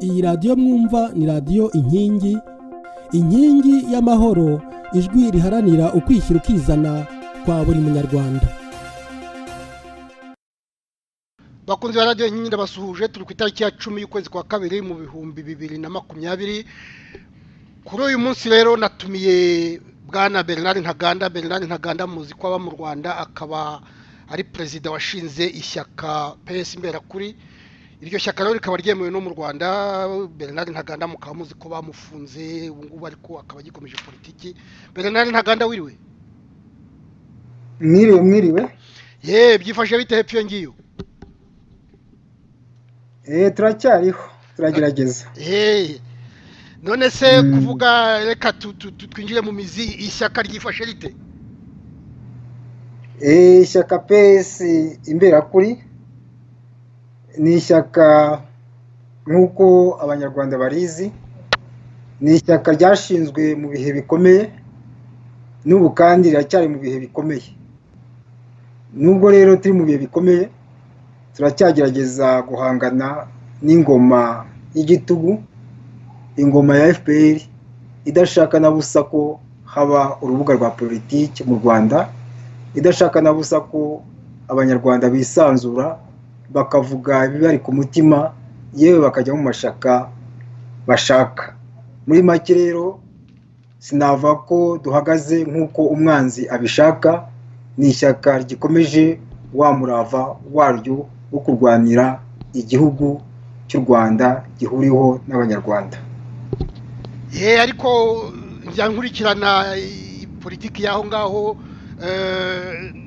iyi radiyo mwumva ni radiyo inkingi inkingi y'amahoro ijwi riharanira ukwishyira ukizana kwa buri munyarwanda bakunze radiyo inkingi ndabasuhuje turi ku itariki ya cumi y'ukwezi kwa kabiri mu bihumbi bibiri na makumyabiri kuri uyu munsi rero natumiye bwana bernard ntaganda bernard ntaganda muzi ko aba mu rwanda akaba ari perezida washinze ishyaka pesi imberakuri iryo shyaka rero rikaba ryemewe no mu rwanda bernard ntaganda mukaba muzi ko bamufunze ubu ngubu ariko akaba agikomeje politiki bernard ntaganda wiriwe mwiriwe mwiriwe ye byifashe bite hepfo iyo ngiyo eee turacyariho turagerageza ye none se kuvuga reka twinjire mu mizi ishyaka ryifashe rite eee ishyaka pesi imberakuri ni ishyaka nk'uko abanyarwanda barizi ni ishyaka ryashinzwe mu bihe bikomeye n'ubu kandi riracyari mu bihe bikomeye nubwo rero turi mu bihe bikomeye turacyagerageza guhangana n'ingoma y'igitugu ingoma ya fpr idashaka na busa ko haba urubuga rwa politiki mu rwanda idashaka na busa ko abanyarwanda bisanzura bakavuga ibibari ku mutima yewe bakajya mu mashyaka bashaka muri make rero sinava ko duhagaze nk'uko umwanzi abishaka ni ishyaka rikomeje wa murava waryo wo kurwanira igihugu cy'u rwanda gihuriweho n'abanyarwanda ye ariko njya nkurikirana politiki y'aho ngaho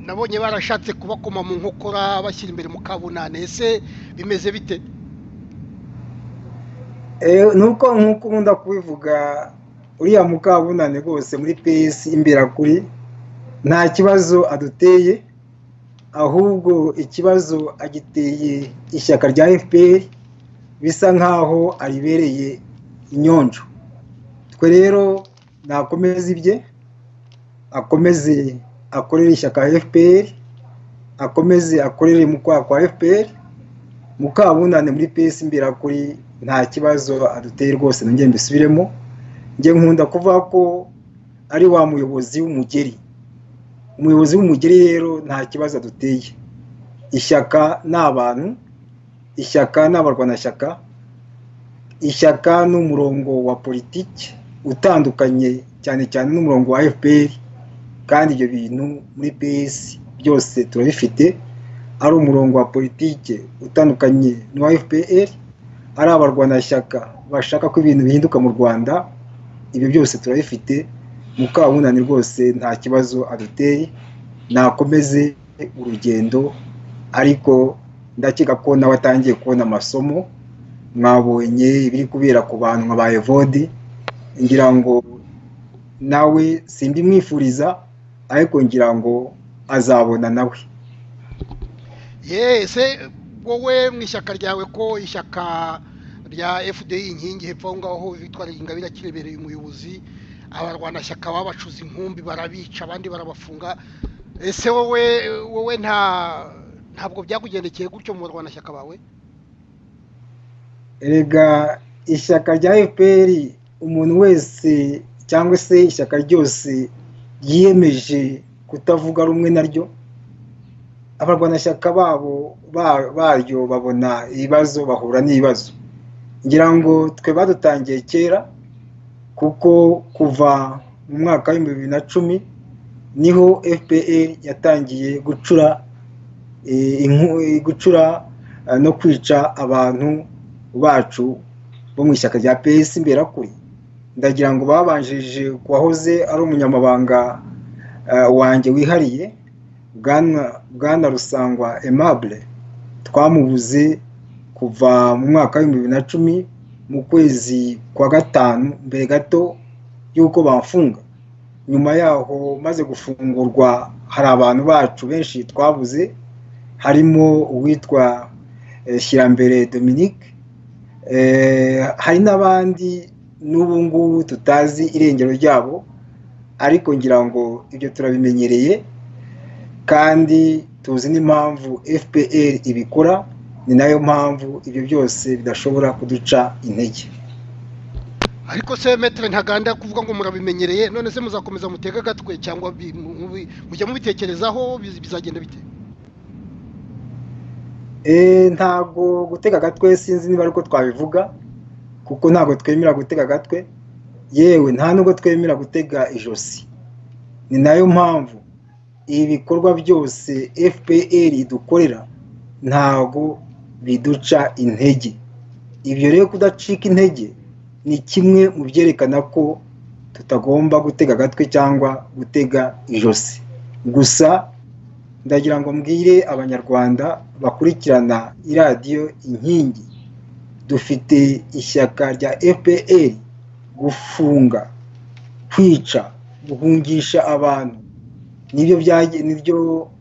nabonye barashatse kubakoma mu nkokora bashyira imbere mu kabunane ese bimeze bite nuko nk'uko nkunda kubivuga uriya mukabunane rwose muri pesi imberakuri nta kibazo aduteye ahubwo ikibazo agiteye ishyaka rya fpr bisa nk'aho aribereye inyonjo twe rero nakomeza ibye akomeze akorera ishyaka fpr akomeze akorere mukwaha kwa fpr mukabunane muri pesi imberakuri nta kibazo aduteye rwose nanjye mbisubiremo njye nkunda kuvuga ko ari wa muyobozi w'umugeri umuyobozi w'umugeri rero nta kibazo aduteye ishyaka ni abantu ishyaka ni abarwanashyaka ishyaka ni umurongo wa politiki utandukanye cyane cyane n'umurongo wa fpr kandi ibyo bintu muri pesi byose turabifite ari umurongo wa politiki utandukanye n'uwa fpr ari abarwanashyaka bashaka ko ibintu bihinduka mu rwanda ibyo byose turabifite mukabunani rwose nta kibazo aduteye nakomeze urugendo ariko ndakeka ko nawe atangiye kubona amasomo mwabonye ibiri kubera ku bantu nka ba evodi ngira ngo nawe simbimwifuriza ariko ngira ngo azabona nawe yese wowe mu ishyaka ryawe ko ishyaka rya fdi inkingi hepfo aho ngaho bitwara ingabire akirebereye umuyobozi abarwanashyaka babacuza inkumbi barabica abandi barabafunga ese wowe wowe nta ntabwo byakugendekeye gutyo mu barwanashyaka bawe rega ishyaka rya fpr umuntu wese cyangwa se ishyaka ryose ryiyemeje kutavuga rumwe naryo abarwanashyaka babo baryo babona ibibazo bahura n'ibibazo ngira ngo twe badutangiye kera kuko kuva mu mwaka w'ibihumbi bibiri na cumi niho fpr yatangiye gucura gucura no kwica abantu bacu bo mu ishyaka rya pesi imberakuri ndagira ngo babanjirije ku wahoze ari umunyamabanga wanjye wihariye bwana rusangwa emabure twamubuze kuva mu mwaka w'ibihumbi bibiri na cumi mu kwezi kwa gatanu mbere gato y'uko bafunga nyuma yaho maze gufungurwa hari abantu bacu benshi twabuze harimo uwitwa shyirambere dominique hari n'abandi n'ubu ngubu tutazi irengero ryabo ariko ngira ngo ibyo turabimenyereye kandi tuzi n'impamvu fpr ibikora ni nayo mpamvu ibyo byose bidashobora kuduca intege ariko se metero ntaganda kuvuga ngo murabimenyereye none se muzakomeza mutege agatwe cyangwa bi- mu- mu- mujya mubitekerezaho biz- bizagenda bite Eh, ntabwo gutega agatwe sinzi niba ari uko twabivuga kuko ntabwo twemera gutega agatwe yewe nta nubwo twemera gutega ijosi ni nayo mpamvu ibi bikorwa byose fpr idukorera ntabwo biduca intege ibyo rero kudacika intege ni kimwe mu byerekana ko tutagomba gutega agatwe cyangwa gutega ijosi gusa ndagira ngo mbwire abanyarwanda bakurikirana iradiyo inkingi dufite ishyaka rya fpr gufunga kwica guhungisha abantu nibyo byage- nibyo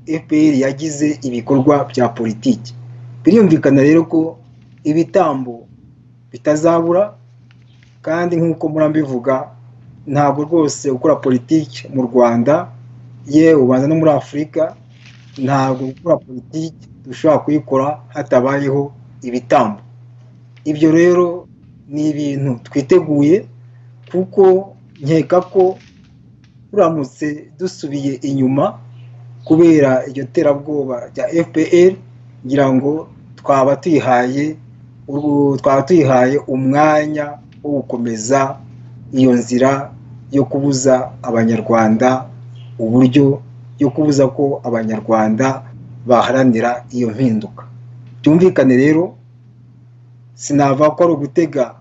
fpr yagize ibikorwa bya politiki birumvikana rero ko ibitambo bitazabura kandi nk'uko murambivuga ntabwo rwose gukora politiki mu rwanda yewe ubanza no muri afurika ntabwo gukora politiki dushobora kuyikora hatabayeho ibitambo ibyo rero ni ibintu twiteguye kuko nkeka ko turamutse dusubiye inyuma kubera iryo terabwoba rya fpr ngira ngo twaba tuyihaye urwo- twaba tuyihaye umwanya wo gukomeza iyo nzira yo kubuza abanyarwanda uburyo yo kubuza ko abanyarwanda baharanira iyo mpinduka byumvikane rero sinava ko ari ugutega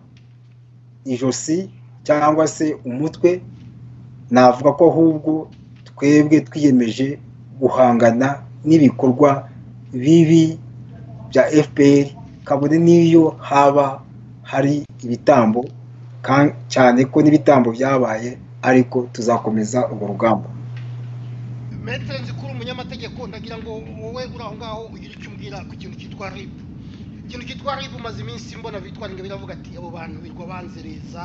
ijosi cyangwa se umutwe navuga ko ahubwo twebwe twiyemeje guhangana n'ibikorwa bibi bya fpr kabone n'iyo haba hari ibitambo kan- cyane ko n'ibitambo byabaye ariko tuzakomeza urwo rugamba metero nzikuru umunyamategeko ndagira ngo wowe uri aho ngaho ugire icyo umbwira ku kintu cyitwa ribu ikintu cyitwa ribu umaze iminsi mbona bitwara ngo biravuga ati abo bantu birwa banzereza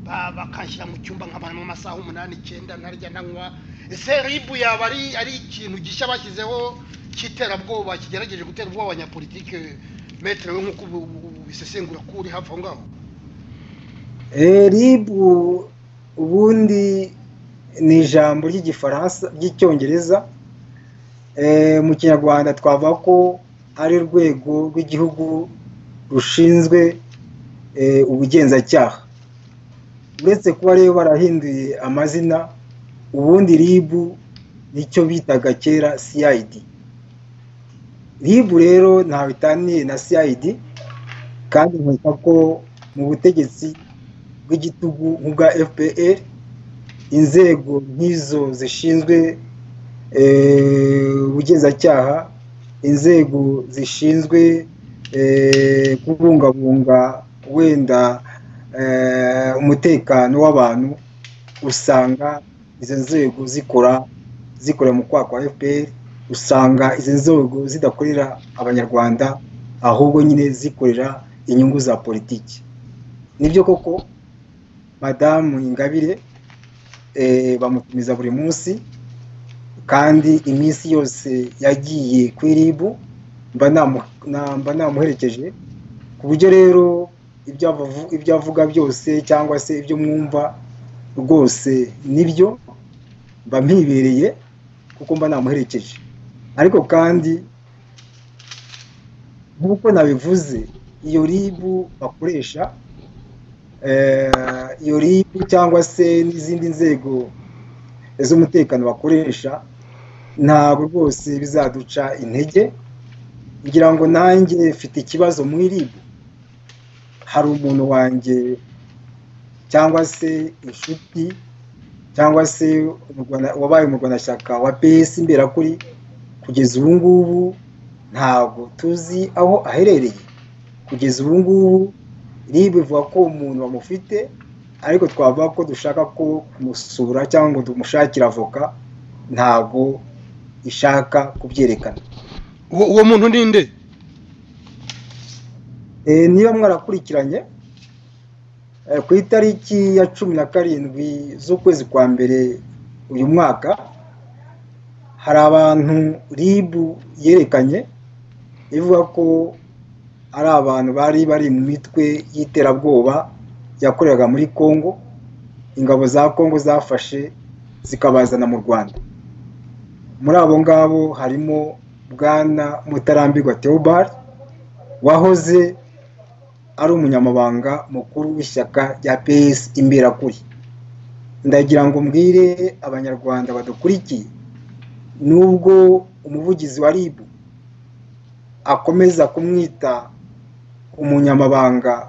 ba- bakanshyira mu cyumba nkamaramo amasaha umunani icyenda ntarya ntanywa ese ribu yaba ari ari ikintu gishya bashyizeho cy'iterabwoba kigerageje gutera ubwoba abanyapolitike metero we nk'uko ubu- ubu- ubu ubisesengura ko uri hafi aho ngaho Eh, rib u- ubundi ni ijambo ry'igifaransa ry'icyongereza Eh, mu kinyarwanda twavuga ko ari urwego rw'igihugu rushinzwe eh, ubugenzacyaha uretse kuba rero barahinduye amazina ubundi rib nicyo bitaga kera cid rib rero ntawe itaniye na cid kandi nkeka ko mu butegetsi bw'igitugu nk'ubwa fpr inzego nk'izo zishinzwe eh, ubugenzacyaha inzego zishinzwe eh, kubungabunga wenda eh, umutekano w'abantu usanga izo nzego zikora zikorera mu kwaka wa fpr usanga izi nzego zidakorera abanyarwanda ahubwo nyine zikorera inyungu za politiki nibyo koko madamu ingabire eh, bamutumiza buri munsi kandi iminsi yose yagiye ku iribu mba namu- na- mba namuherekeje ku buryo rero ibyo avu- ibyo avuga byose cyangwa se ibyo mwumva rwose nibyo mba mpibereye kuko mba namuherekeje ariko kandi nk'uko nabivuze iyo ribu bakoresha eh, iyo ribu cyangwa se n'izindi nzego z'umutekano bakoresha ntabwo rwose bizaduca intege ngira ngo nanjye mfite ikibazo muri ribu hari umuntu wanjye cyangwa se inshuti cyangwa se umurwana- wabaye umurwanashyaka wa ps imberakuri kugeza ubu ngubu ntabwo tuzi aho aherereye kugeza ubu ngubu rib ivuga ko umuntu bamufite ariko twavuga ko dushaka ko kumusura cyangwa ngo tumushakire avoka ntabwo ishaka kubyerekana uwo uwo muntu ni nde Eh, niba mwarakurikiranye eh, ku itariki ya cumi na karindwi z'ukwezi kwa mbere uyu mwaka hari abantu ribu yerekanye ivuga ko ari abantu bari bari mu mitwe y'iterabwoba yakoreraga muri congo ingabo za congo zafashe zikabazana mu rwanda muri abo ngabo harimo bwana mutarambirwa theobald wahoze ari umunyamabanga mukuru w'ishyaka rya pes imberakuri ndagira ngo mbwire abanyarwanda badukurikiye nubwo umuvugizi wa rib akomeza kumwita umunyamabanga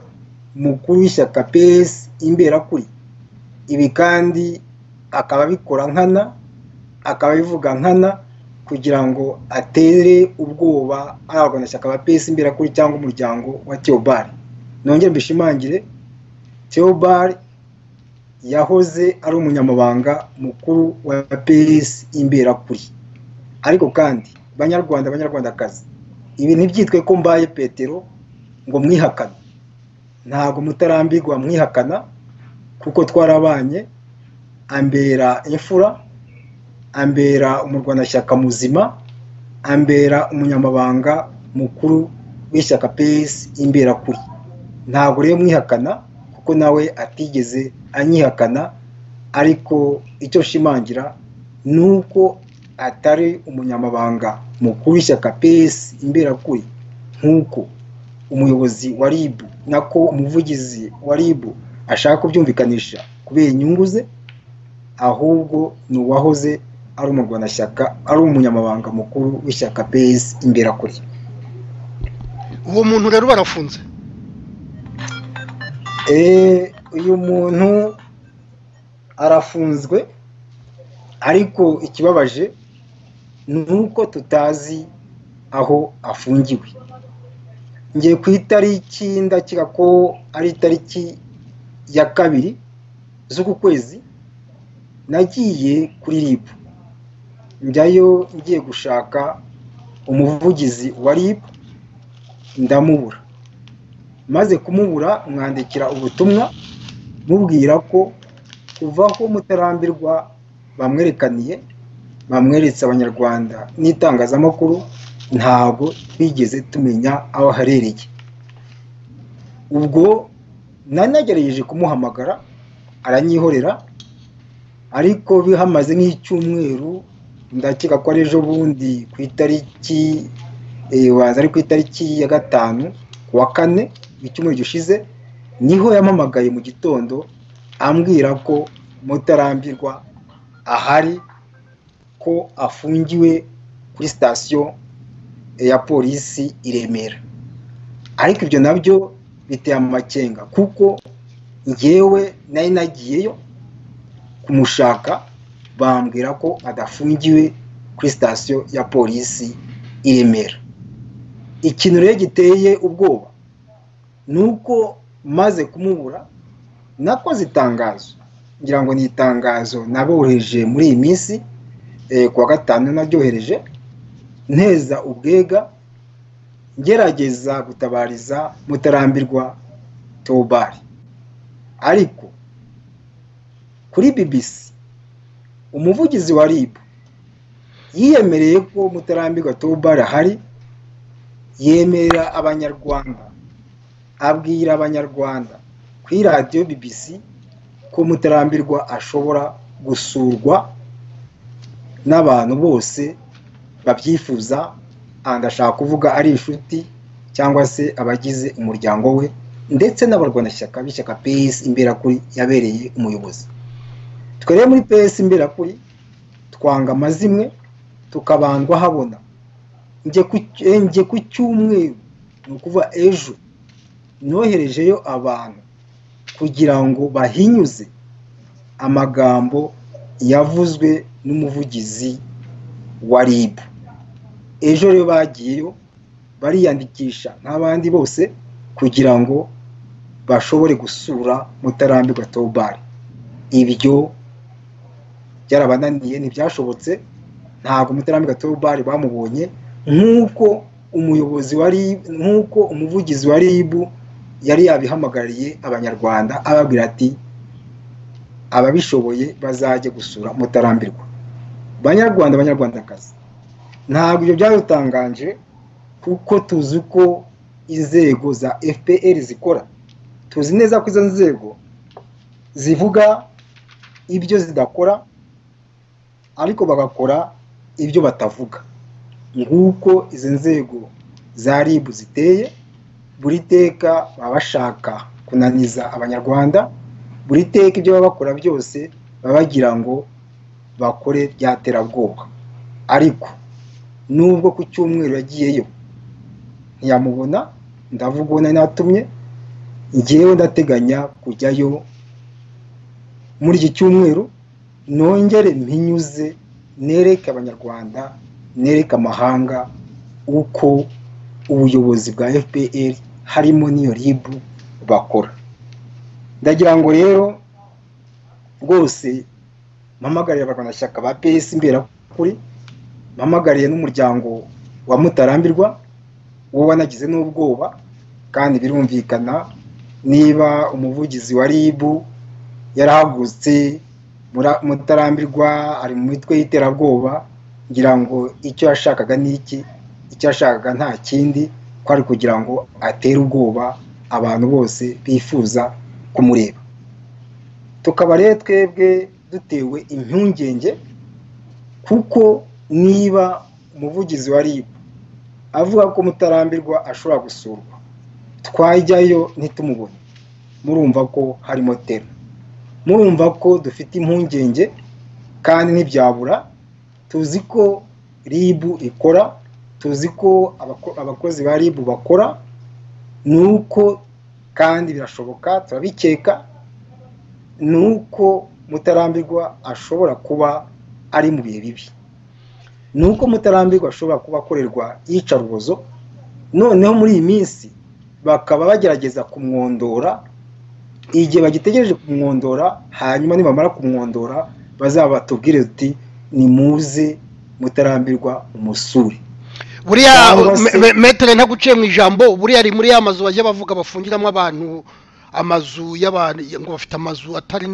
mukuru w'ishyaka pes imberakuri ibi kandi akaba abikora nkana akaba abivuga nkana kugira ngo atere ubwoba ari abarwanashyaka ba pes imberakuri cyangwa umuryango wa theobald nongere mbishimangire theobald yahoze ari umunyamabanga mukuru wa pes imberakuri ariko kandi banyarwanda banyarwandakazi ibi ntibyitwe ko mbaye petero ngo mwihakane ntabwo mutarambirwa mwihakana kuko twarabanye ambera imfura ambera umurwanashyaka muzima ambera umunyamabanga mukuru w'ishyaka pesi imberakuri ntabwo rero mwihakana kuko nawe atigeze anyihakana ariko icyo nshimangira ni uko atari umunyamabanga mukuru w'ishyaka pes imberakuri nk'uko umuyobozi wa rib nako umuvugizi wa rib ashaka kubyumvikanisha kubera inyungu ze ahubwo ni uwahoze ari umurwanashyaka ari umunyamabanga mukuru w'ishyaka pes imberakuri uwo muntu rero barafunze uyu muntu arafunzwe ariko ikibabaje ni uko tutazi aho afungiwe ngiye ku itariki ndakeka ko ari itariki ya kabiri z'uku kwezi nagiye kuri rib njyayo ngiye gushaka umuvugizi wa rib ndamubura maze kumubura mwandikira ubutumwa mubwira ko kuva aho mutarambirwa bamwerekaniye bamweretse abanyarwanda n'itangazamakuru ntabwo twigeze tumenya aho aherereye ubwo nanagerageje kumuhamagara aranyihorera ariko bihamaze nk'icyumweru ndakeka ko ari ejo bundi ku itariki waza ari ku itariki ya gatanu ku wa kane icyumweru gishize niho yampamagaye mu gitondo ambwira ko mutarambirwa ahari ko afungiwe kuri sitasiyo ya polisi i remera ariko ibyo nabyo biteye amakenga kuko ngewe nari nagiyeyo kumushaka bambwira ko adafungiwe kuri sitasiyo ya polisi i remera ikintu rero giteye ubwoba ni uko maze kumubura nakoze itangazo ngira ngo ni itangazo nabohereje muri iyi minsi ku wa gatanu naryohereje nteza ubwega ngerageza gutabariza mutarambirwa tobari ariko kuri bbc umuvugizi wa rib yiyemereye ko mutarambirwa tobari ahari yemerera abanyarwanda abwira abanyarwanda kuri radiyo bbc ko mutarambirwa ashobora gusurwa n'abantu bose babyifuza ashaka kuvuga ari inshuti cyangwa se abagize umuryango we ndetse n'abarwanashyaka b'ishyaka pesi imberakuri yabereye umuyobozi twere muri pesi imberakuri twanga amazimwe tukabandwa habona njye ku cyumweru ni ukuva ejo noherejeyo abantu kugira ngo bahinyuze amagambo yavuzwe n'umuvugizi wa rib ejo rero bagiyeyo bariyandikisha nk'abandi bose kugira ngo bashobore gusura mutarambirwa tobari ibyo byarabananiye ntibyashobotse ntabwo mutarambirwa tobari bamubonye nk'uko umuyobozi wa rib nk'uko umuvugizi wa rib yari yabihamagariye abanyarwanda ababwira ati ababishoboye bazajye gusura mutarambirwa banyarwanda abanyarwandakazi ntabwo ibyo byadutanganje kuko tuzi ko inzego za fpr zikora tuzi neza ko izo nzego zivuga ibyo zidakora ariko bagakora ibyo batavuga nguko izi nzego za rib ziteye buri teka baba bashaka kunaniza abanyarwanda buri teka ibyo baba bakora byose baba bagira ngo bakore bya terabwoba ariko nubwo ku cyumweru yagiyeyo ntiyamubona ndavuga uwo nari natumye ngewe ndateganya kujyayo muri iki cyumweru nongere mpinyuze nereke abanyarwanda nereke amahanga uko ubuyobozi bwa fpr harimo n'iyo ribu bakora ndagira ngo rero rwose mpamagarire abarwanashyaka ba pesi imberakuri mpamagariye n'umuryango wa mutarambirwa uwo wanagize n'ubwoba kandi birumvikana niba umuvugizi wa ribu yarahagurutse mutarambirwa ari mu mitwe y'iterabwoba ngira ngo icyo yashakaga ni iki icyo yashakaga nta kindi ko ari kugira ngo atere ubwoba abantu bose bifuza kumureba tukaba rero twebwe dutewe impungenge kuko niba umuvugizi wa rib avuga ko mutarambirwa ashobora gusurwa twajyayo ntitumubone murumva ko harimo tera murumva ko dufite impungenge kandi ntibyabura tuzi ko rib ikora tuzi ko abakozi ba rib bakora ni uko kandi birashoboka turabikeka ni uko mutarambirwa ashobora kuba ari mu bihe bibi ni uko mutarambirwa ashobora kuba akorerwa iyicarubozo noneho muri iyi minsi bakaba bagerageza kumwondora igihe bagitegereje kumwondora hanyuma nibamara kumwondora bazabatubwire uti nimuze mutarambirwa umusure buriya metere ntaguciye mu ijambo buriya ari muri ya mazu bajya bavuga bafungiramo abantu amazu y'abantu ngo bafite amazu atari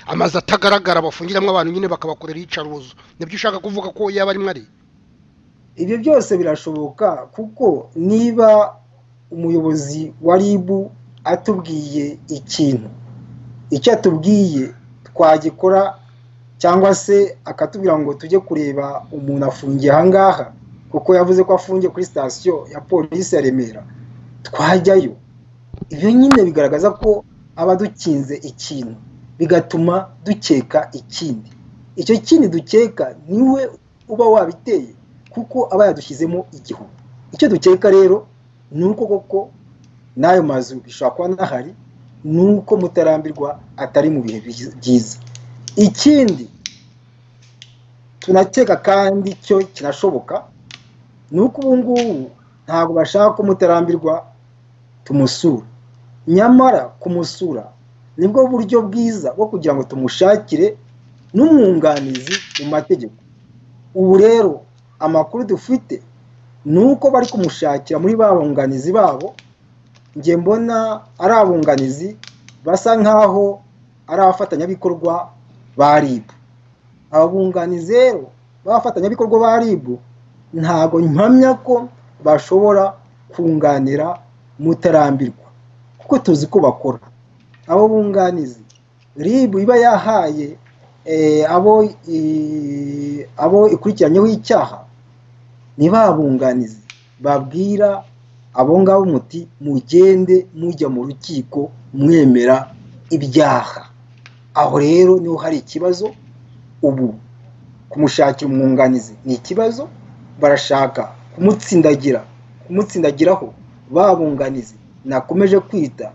amazu atagaragara bafungiramo abantu nyine bakabakorera iyicarubozo nibyo ushaka kuvuga ko yaba arimo ari ibyo byose birashoboka kuko niba umuyobozi wa ribu atubwiye ikintu icyo atubwiye twagikora cyangwa se akatubwira ngo tujye kureba umuntu afungiye ahangaha kuko yavuze ko afungiye kuri sitasiyo ya polisi ya remera twajyayo ibyo nyine bigaragaza ko aba dukinze ikintu bigatuma dukeka ikindi icyo kindi dukeka niwe uba wabiteye kuko aba yadushyizemo igihu icyo dukeka rero ni uko koko n'ayo mazu bishobora kuba n'ahari ni uko mutarambirwa atari mu bihe byiza ikindi tunakeka kandi cyo kirashoboka ni uko ubu ngubu ntabwo bashaka ko mutarambirwa tumusura nyamara kumusura nibwo buryo bwiza bwo kugira ngo tumushakire n'umwunganizi mu mategeko ubu rero amakuru dufite ni uko bari kumushakira muri ba bunganizi babo nge mbona ari abunganizi basa nk'aho ari abafatanyabikorwa ba rib abunganizi rero b'abafatanyabikorwa ba rib ntabwo mpamya ko bashobora kunganira mutarambirwa kuko tuzi ko bakora abo bunganizi rib iba yahaye abo ikurikiranyeho icyaha ni ba bunganizi babwira abo ngabo muti mugende mujya mu rukiko mwemera ibyaha aho rero niho hari ikibazo ubu kumushakira umwunganizi ni ikibazo barashaka kumutsindagira kumutsindagiraho babunganizi nakomeje kwita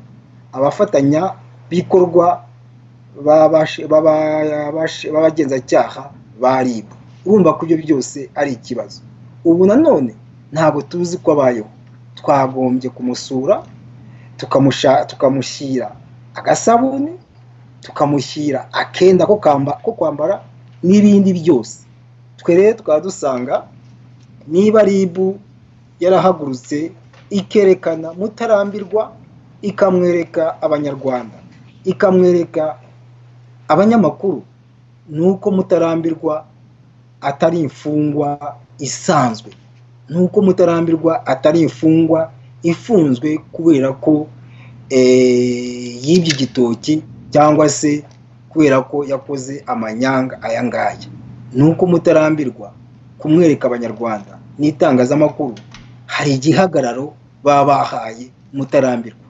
abafatanyabikorwa b'abagenzacyaha ba rib urumva ko ibyo byose ari ikibazo ubu nanone ntabwo tuzi ko abayeho twagombye kumusura tukamushyira agasabune tukamushyira akenda ko kwambara n'ibindi byose twe rero tukaba dusanga niba ribu yarahagurutse ikerekana mutarambirwa ikamwereka abanyarwanda ikamwereka abanyamakuru ni uko mutarambirwa atari imfungwa isanzwe ni uko mutarambirwa atari imfungwa ifunzwe kubera ko yibye igitoki cyangwa se kubera ko yakoze amanyanga aya ngaya ni uko mutarambirwa kumwereka abanyarwanda n'itangazamakuru hari igihagararo baba bahaye mutarambirwa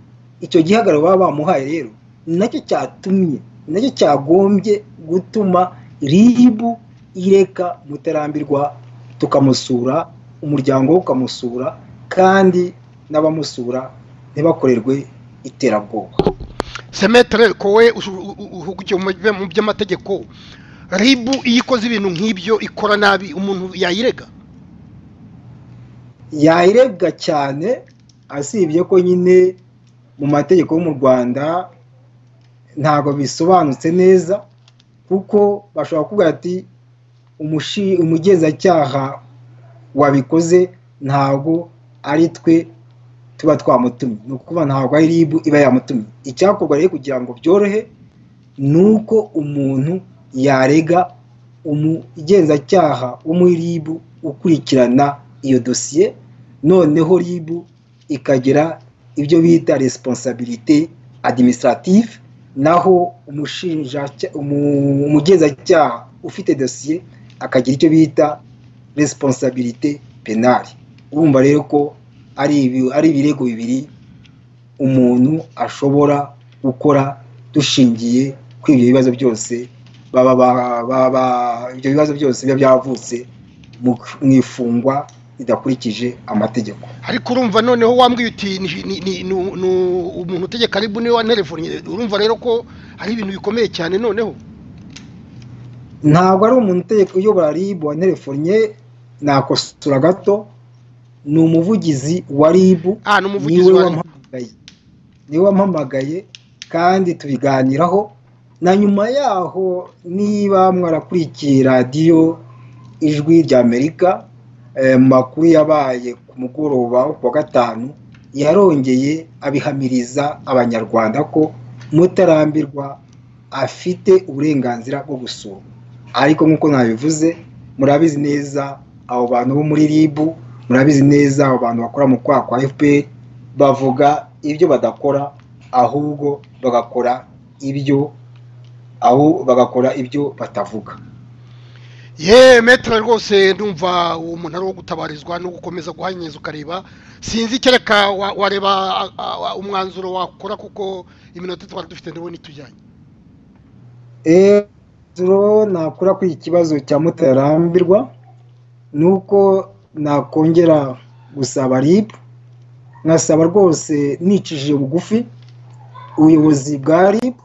icyo gihagararo baba bamuhaye rero ni nacyo cyatumye ni nacyo cyagombye gutuma ribu ireka mutarambirwa tukamusura umuryango we ukamusura kandi n'abamusura ntibakorerwe iterabwoba semetere kowe uhugukiye mu by'amategeko ribu iyo ikoze ibintu nk'ibyo ikora nabi umuntu yayirega yayirega cyane asibye ko nyine mu mategeko yo mu rwanda ntabwo bisobanutse neza kuko bashobora kuvuga ati umugenzacyaha wabikoze ntabwo ari twe tuba twamutumye ni ukuvuga ntabwo ari ribu iba yamutumye icyakorwa rero kugira ngo byorohe ni uko umuntu yarega umugenzacyaha wo muri ribu ukurikirana iyo dosiye noneho ribu ikagira ibyo bita resiponsabirite adimisitarative naho umugenzacyaha ufite dosiye akagira icyo bita resiponsabirite penali urumva rero ko ari ibirego bibiri umuntu ashobora gukora dushingiye kuri ibyo bibazo byose ibyo bibazo byose biba byavutse mu ifungwa ridakurikije amategeko ariko urumva noneho wambwiye uti ni umuntu utegeka ribu niwe wanerevuye urumva rero ko ari ibintu bikomeye cyane noneho ntabwo ari umuntu utegeka uyobora ribu wanerevuye nakosora gato ni umuvugizi wa ribu niwe wampamagaye kandi tubiganiraho na nyuma yaho niba mwarakurikiye radiyo ijwi ry'amerika makuru yabaye ku mugoroba wo kuwa gatanu yarongeye abihamiriza abanyarwanda ko mutarambirwa afite uburenganzira bwo gusura ariko nk'uko nabivuze murabizi neza abo bantu bo muri ribu murabizi neza abo bantu bakora mu kwa kwa fpr bavuga ibyo badakora ahubwo bagakora ibyo aho bagakora ibyo batavuga yeee metero rwose ndumva uwo munara wo gutabarizwa no gukomeza guhanyiriza ukareba sinzi kereka wareba umwanzuro wakora kuko iminota twari dufite ndabona itujyanye umwanzuro nakora kuri iki kibazo cya mutarambirwa ni uko nakongera gusaba ribu nkasaba rwose nicishije bugufi ubuyobozi bwa ribu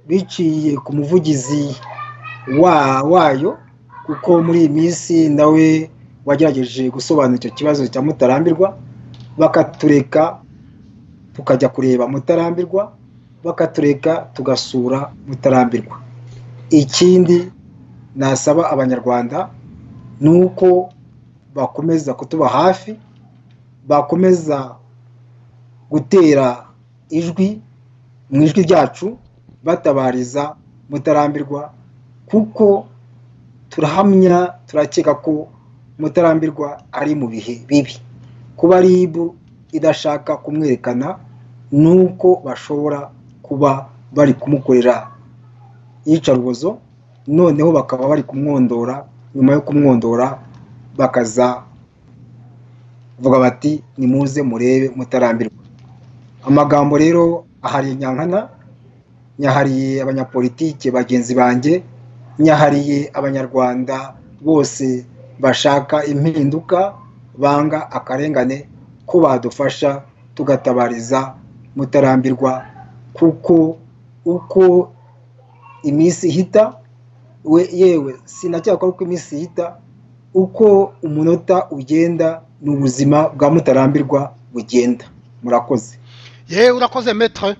biciye ku muvugizi wayo kuko muri iyi minsi nawe wagerageje gusobanura icyo kibazo cya mutarambirwa bakatureka tukajya kureba mutarambirwa bakatureka tugasura mutarambirwa ikindi nasaba abanyarwanda ni uko bakomeza kutuba hafi bakomeza gutera ijwi mu ijwi ryacu batabariza mutarambirwa kuko turahamya turakeka ko mutarambirwa ari mu bihe bibi kuba ribu idashaka kumwerekana ni uko bashobora kuba bari kumukorera iyicarubozo noneho bakaba bari kumwondora nyuma yo kumwondora bakaza bavuga bati nimuze murebe mutarambirwa amagambo rero ahariye nyankana nyahariye abanyapolitike bagenzi banjye nyahariye abanyarwanda bose bashaka impinduka banga akarengane ko badufasha tugatabariza mutarambirwa kuko uko iminsi ihita yewe sinacyakora uko iminsi ihita uko umunota ugenda ni ubuzima bwa mutarambirwa bugenda murakoze yewe urakoze metre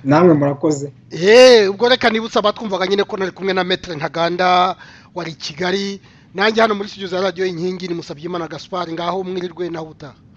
namwe murakoze yewe ubwo reka nibutse abatwumvaga nyine ko nari kumwe na metre ntaganda wari i kigali nanjye hano muri studio za radiyo inkingi ni musabyimana gaspard ngaho mwirirwe nawe utaha